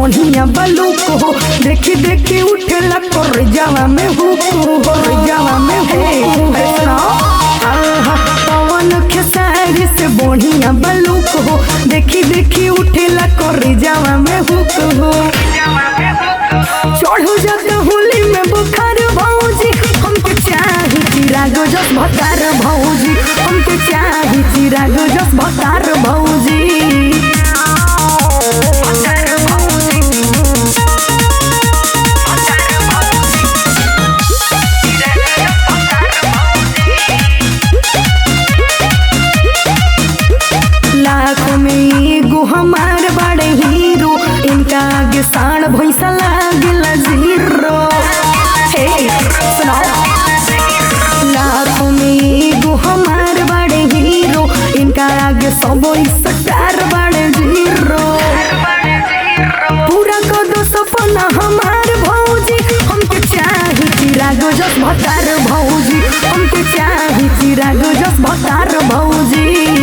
बढ़िया बलूक हो देखी देखी उठेला कर जावा में हुक हो कर जावा में हुक हो आहा, पवन खेसारी से बढ़िया बलूक हो देखी देखी उठेला कर जावा में हुक हो चढ़ो जाते होली में बुखार भौजी हमके चाही चिरागो जस भतार भौजी हमके चाही चिरागो जस भतार भौजी लाखों में एगो हमार बड़े हीरो इनका आगे साण भैसा लागेला जीरो हे सुनाओ लाखों में एगो हमार बड़े हीरो इनका आगे सब स्टार बड़े जीरो पूरा कर दो सपना हमार भौजी हमके चाही चिरागो जस भतार भौजी हमके चाही चिरागो जस भतार भौजी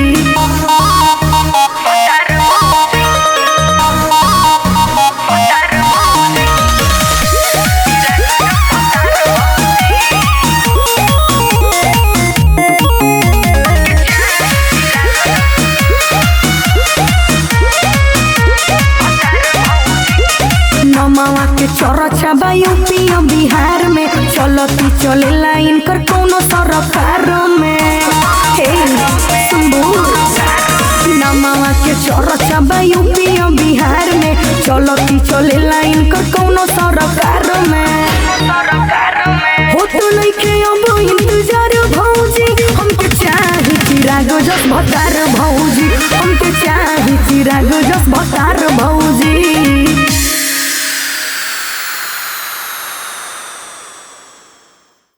नमावा के चरचा बा यूपी और बिहार में चलती चले लाइन कर कोनो सरकार में हे सुनबू नमावा के चरचा बा यूपी और बिहार में चलती चले लाइन कर कोनो सरकार में हो तो नइखे अब इंतजार भौजी हमके चाही चिरागो जस भतार भौजी हमके चाही चिरागो जस भतार भौजी